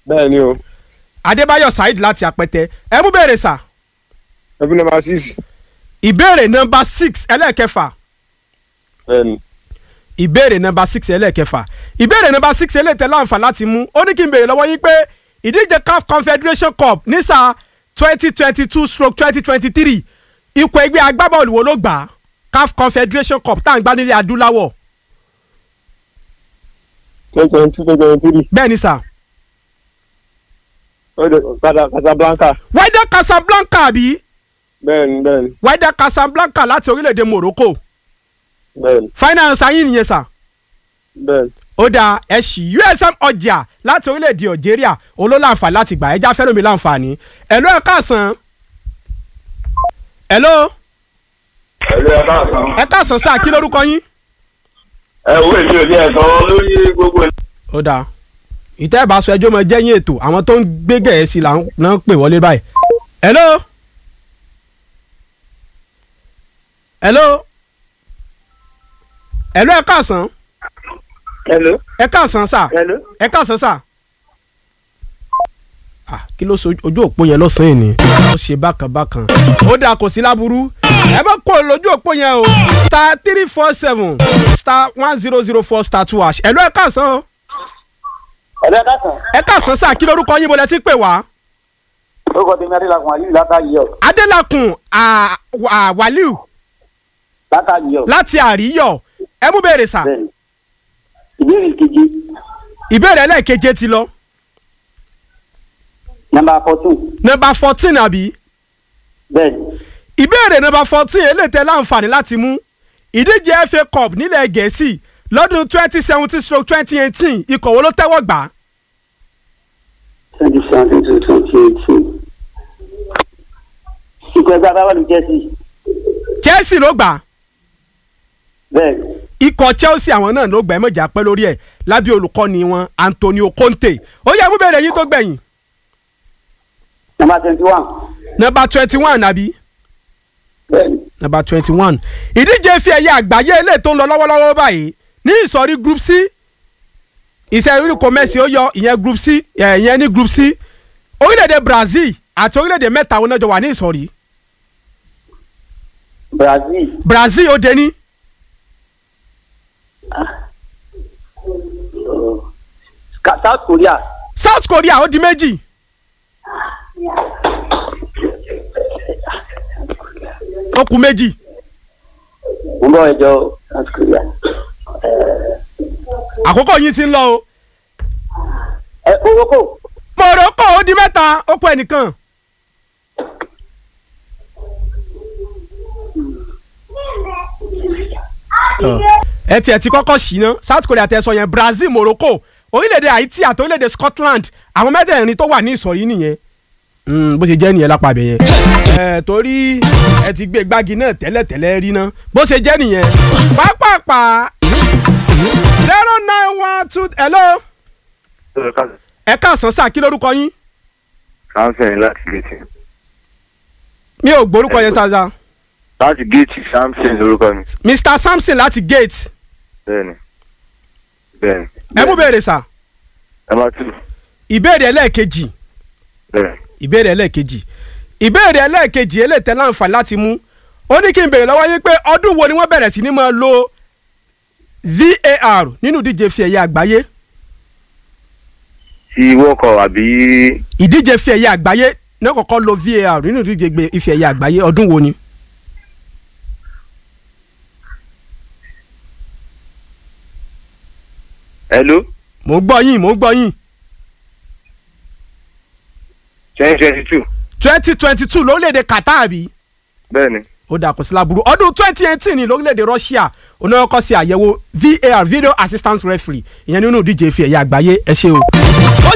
bẹ́ẹ̀ ni o adébáyọ̀ saheed láti apẹtẹ ẹ mú béèrè sà ẹbí nọ́mbà six ìbéèrè nọmba six ẹlẹ́ẹ̀kẹfà bẹ́ẹ̀ ni ìbéèrè nọmba six ẹlẹ́ẹ̀kẹfà ìbéèrè nọmba six ẹlẹ́ẹ̀tẹ̀ láǹfà láti mú ó ní kí n béèrè lọ́wọ́ yín pé ìdíje caf confederation cup ní sáà twenty twenty two stroke twenty twenty three ikọ̀ ẹgbẹ́ agbábọ́ọ̀lù wo ló gbà á caf confederation cup tá à ń gbá nílẹ̀ adúláwọ̀ twenty twenty two twenty twenty three bẹ́ẹ̀ ni sà padà Casablanca wydad casablanca àbí bẹ́ẹ̀ ni bẹ́ẹ̀ ni wydad casablanca láti orílẹ̀-èdè morocco bẹ́ẹ̀ ni finance ayín nìyẹn sà bẹ́ẹ̀ ni ó dáa ẹ ṣì usm ọjà láti orílẹ̀-èdè algeria olólànfà láti gbà ẹja fẹ́ràn mi láǹfààní ẹ̀ló ẹ̀ káàsán ẹ̀ló ẹ̀rọ ẹ̀ bá sàn. ẹ̀ káàsán sáà kí lórúkọ yín. ẹ wo èmi ò ní ẹ̀sán lórí gbogbo ẹ̀. ó dáa ìtẹ́ ìbáṣọ ẹjọ́ mọ jẹ́yìn ètò àwọn tó ń gbé gẹ̀ẹ́sì là ń náà ń pè wọlé báyìí. ẹ̀ló ẹ̀ló ẹ̀ló ẹ̀ káàsán hello ẹ̀ káàsán sáà hello. ẹ káàsán sà. Ah, kí ló so ojú òpó yẹn lọ́sàn-án yìí ni. ó ṣe bákan bákan. ó dáa kò sí láburú. ẹ bá kó lójú òpó yẹn o. star three four seven star one zero zero four star two hash. ẹ̀lú ẹ káàsán o. ẹ̀rẹ́ dàsán ẹ káàsán sà kí lorúkọ yín bọ́lẹ̀ tí pè wá. orúkọ tèmi adélakùn aliyu látàyè ọ adélakùn à- à- wàlíù látàyè ọ láti àríyọ̀ ẹ mú béèrè sà. bẹ́ẹ̀ni ìbéèrè kejì ìbéèrè ẹlẹ́ẹ̀keje ti lọ. nàmbà fourteen nọ́mbà fourteen àbí. bẹ́ẹ̀ni ìbéèrè nọ́mbà fourteen eléyìí láǹfààní láti mú ìdíje FA Cup nílẹ̀ Gẹ̀ẹ́sì lọ́dún twenty seventeen stroke twenty eighteen ikọ̀ wo ló tẹ́wọ́ gbà á? twenty seventeen to twenty eighteen ikọ̀ ẹgbẹ́ abáwọ̀lù jẹ́sì Chelsea ló gbà á bẹ́ẹ̀ni ikọ̀ Chelsea àwọn náà ló gbà ẹ́ mọ̀jà pẹ́ lórí ẹ̀ lábẹ́ olùkọ́ni wọn Antonio Conte ó yẹ mú bèrè yín tó gbẹ̀yìn nàmbà twenty one nọ́mbà twenty one àbí bẹ́ẹ̀ni nọ́mbà twenty one ìdíje fi ẹ̀yẹ àgbáyé eléyìí tó ń lọ lọ́wọ́lọ́wọ́ báyìí ní ìsọ̀rí group C ìṣẹ́rí kò mẹ́sì ó yọ ìyẹn group C ẹ̀, ìyẹn ní group C orílẹ̀-èdè Brazil àti orílẹ̀-èdè mẹ́ta wọn náà jọ wà ní ìsọ̀rí Brazil Brazil ó dé ní Ka- South Korea South Korea ó di méjì ó kù méjì ń bọ̀ ẹjọ́ South Korea àkókò yìí ti ń lọ o ẹ Morocco Morocco ó di mẹ́ta ó kù ẹnìkan ẹ tiẹ̀ ti kọ́kọ́ sí ná South Korea tẹ sọ yẹn Brazil Morocco orílẹ̀-èdè Haiti àti orílẹ̀-èdè Scotland àwọn mẹ́tẹ̀ẹ̀rin tó wà ní ìsọ̀rí nìyẹn Mm, bó ṣe jẹ́ nìyẹn lápá abẹ yẹn ẹ torí ẹ ti gbé gbági náà tẹ́lẹ̀tẹ́lẹ̀ rí ná bó ṣe jẹ́ nìyẹn pápápá zero nine one two hello ẹ káàsán sáà kí lórúkọ yín samson láti géètì mi ò gbórúkọ yẹn sáza láti géètì samson lórúkọ mi Mr Samson láti gate bẹ́ẹ̀ni bẹ́ẹ̀ni. ẹ mú béèrè sà ẹ máa tù ìbéèrè ẹlẹ́ẹ̀kejì bẹ́ẹ̀. ìbéèrè ẹlẹ́ẹ̀kejì ìbéèrè ẹlẹ́ẹ̀kejì eléyìí láǹfààní láti mú ó ní kí n béèrè lọ́wọ́ yín pé ọdún wo ni wọ́n bẹ̀rẹ̀ sí ní máa lo VAR nínú ìdíje fi ẹ̀yẹ àgbáyé ti wọ́kọ̀ àbí ìdíje fi ẹ̀yẹ àgbáyé ní kọ́kọ́ lo VAR nínú ìdíje gbé ife ẹ̀yẹ àgbáyé ọdún wo ni. hello mò ń gbọ́ yín mò ń gbọ́ yín twenty twenty two twenty twenty two lórílẹ̀‐èdè Qatar bí bẹ́ẹ̀ni. ó dà kó sí láburú ọdún twenty eighteen ní lórílẹ̀‐èdè Russia onáwọ́kọ́ sí àyẹ̀wò VAR video assistant referee ìyẹn nínú ìdíje ife ẹ̀yẹ àgbáyé ẹ ṣé o. ó